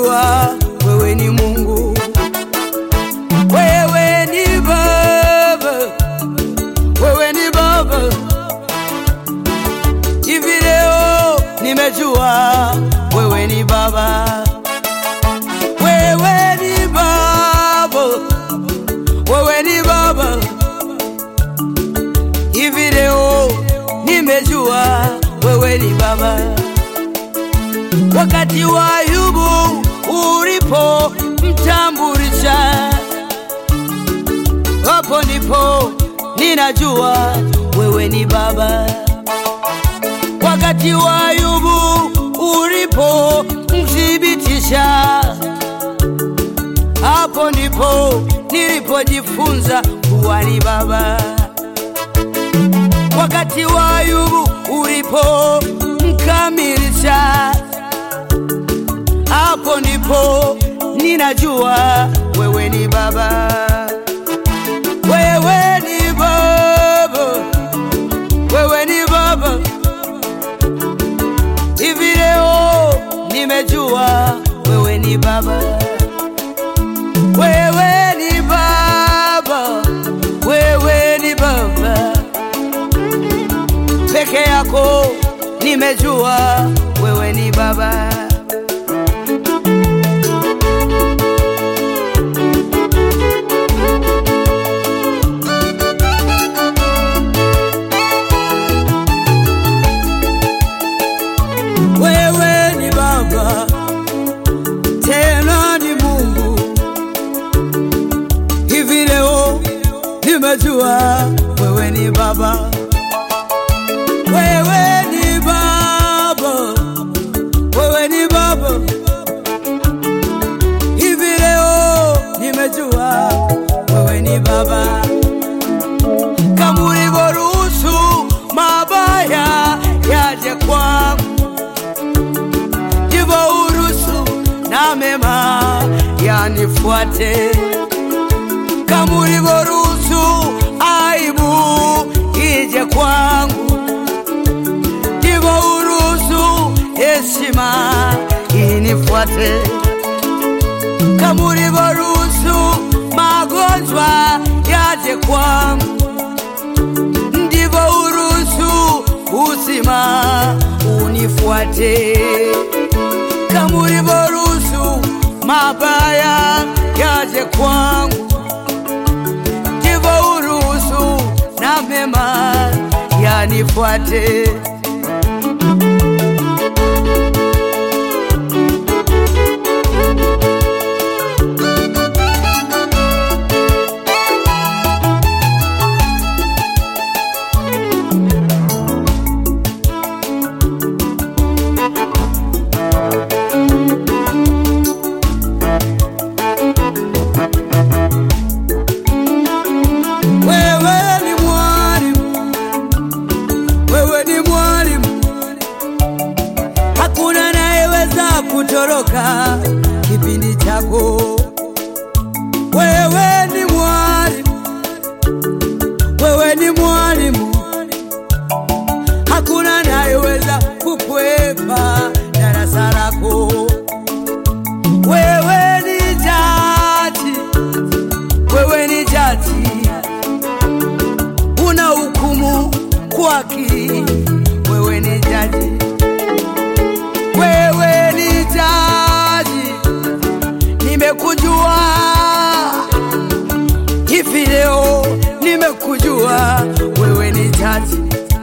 nimejua wewe ni Mungu, wewe ni Baba, wewe ni Baba. Hivi leo nimejua wewe ni Baba, wewe ni Baba, wewe ni Baba. Hivi leo nimejua wewe ni Baba. Wakati wa Ayubu ulipo mtambulisha, hapo ndipo ninajua wewe ni Baba. Wakati wa Ayubu ulipo mthibitisha, hapo ndipo nilipojifunza kuwa ni Baba. Wakati wa Ayubu ulipo mkamilisha, hapo ndipo ninajua wewe ni Baba. Wewe ni Baba, wewe ni Baba. Hivi leo nimejua wewe ni Baba, wewe ni Baba, wewe ni Baba peke yako, nimejua wewe ni Baba. Wewe ni Baba, tena ni Mungu. Hivi leo nimejua wewe ni Baba, wewe ni Baba, wewe ni Baba. Hivi leo nimejua wewe ni Baba, kama ulivyoruhusu mabaya yaje kwangu ndivyo uruhusu na mema yanifuate, kama ulivyoruhusu aibu ije kwangu, ndivyo uruhusu heshima inifuate, kama ulivyoruhusu magonjwa yaje kwangu, ndivyo uruhusu uzima unifuate kama ulivyoruhusu mabaya yaje kwangu, ndivyo uruhusu na mema yanifuate. Wewe ni mwalimu, wewe ni mwalimu, hakuna anayeweza kutoroka kipindi chako. Wewe ni mwalimu, wewe ni mwalimu, hakuna anayeweza kukwepa darasa lako. Wewe ni jaji, wewe ni jaji una hukumu kwa haki. Wewe ni jaji, wewe ni jaji, nimekujua hivi leo, nimekujua wewe ni jaji,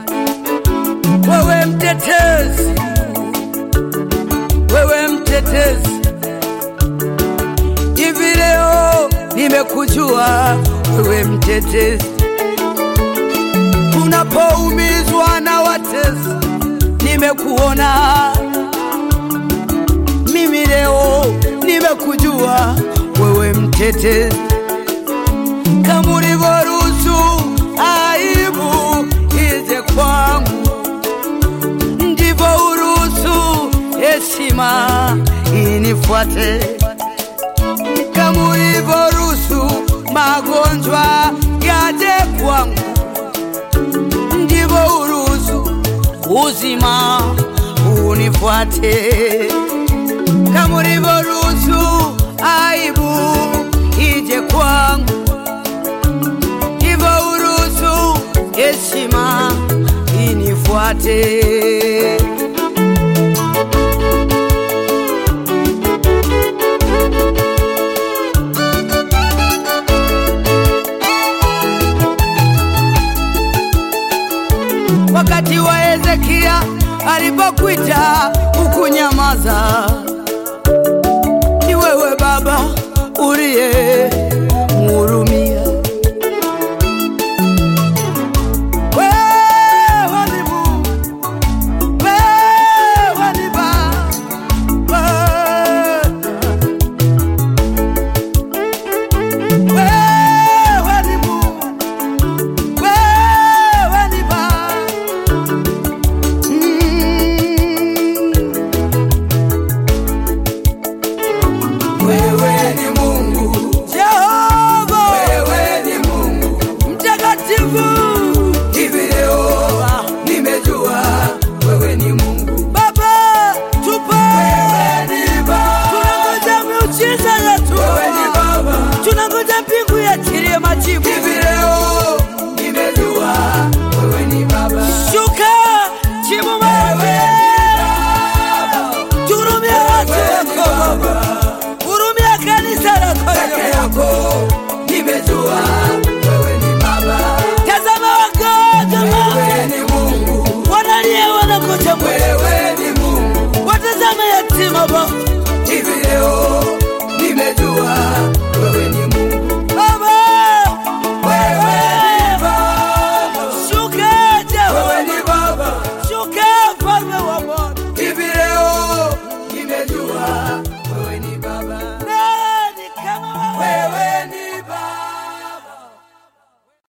wewe mtetezi, wewe mtetezi, hivi leo nimekujua wewe mtetezi unapoumizwa na watesi, nimekuona mimi leo, nimekujua wewe mtetezi, kama ulivyoruhusu aibu ije kwangu, ndivyo uruhusu heshima inifuate, kama ulivyoruhusu magonjwa yaje kwangu ndivyo uruhusu uzima unifuate, kama ulivyoruhusu uruhusu aibu ije kwangu, hivyo uruhusu heshima inifuate. Wakati wa Hezekia alipokuita ukunyamaza, ni wewe Baba uliye mhurumia. Wewe ni Mungu, wewe ni Baba, wewe ni Mungu, wewe ni Baba. Wewe ni Mungu, Jehova wewe ni Mungu. mtakatifu, Hivi leo nimejua wewe ni Mungu. Baba tupe, Wewe ni Baba, tunangoja miujiza yetu, wewe ni Baba. tunangoja mbingu yatilie majibu. Hivi leo nimejua wewe ni Baba. Shuka jibu mawe, turumia watu wako, hurumia kanisa lako. Peke yako nimejua wewe ni Baba. Tazama wagonjwa Wewe ni Mungu, wanalia, wanakuja, wewe ni Mungu. watazama yatima Baba, Hivi leo